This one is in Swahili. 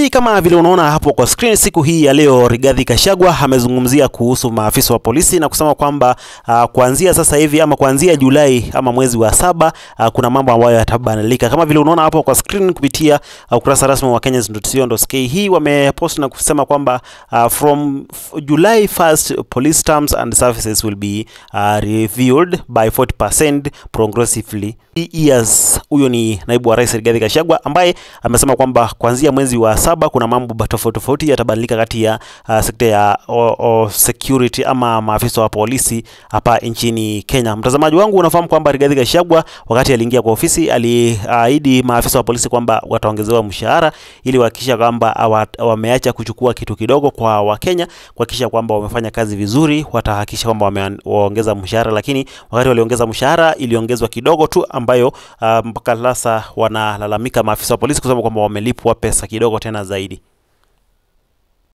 Hii kama vile unaona hapo kwa screen, siku hii ya leo Rigathi Gachagua amezungumzia kuhusu maafisa wa polisi na kusema kwamba uh, kuanzia sasa hivi ama kuanzia Julai ama mwezi wa saba uh, kuna mambo ambayo yatabadilika kama vile unaona hapo kwa screen kupitia uh, ukurasa rasmi wa Kenyans.co.ke. Hii wamepost na kusema kwamba uh, from July 1st police terms and services will be uh, reviewed by 40% progressively years. Huyo ni naibu wa rais Rigathi Gachagua ambaye amesema kwamba kuanzia mwezi wa saba kuna mambo tofauti tofauti yatabadilika kati ya uh, sekta ya o, o, security ama maafisa wa polisi hapa nchini Kenya. Mtazamaji wangu, unafahamu kwamba Rigathi Gachagua wakati aliingia kwa ofisi aliahidi maafisa wa polisi kwamba wataongezewa mshahara ili kuhakikisha kwamba wameacha kuchukua kitu kidogo kwa Wakenya, kuhakikisha kwamba wamefanya kazi vizuri, watahakikisha kwamba wameongeza mshahara, lakini wakati waliongeza mshahara iliongezwa kidogo tu ambayo uh, mpaka sasa wanalalamika maafisa wa polisi kusema kwamba wamelipwa pesa kidogo tena zaidi.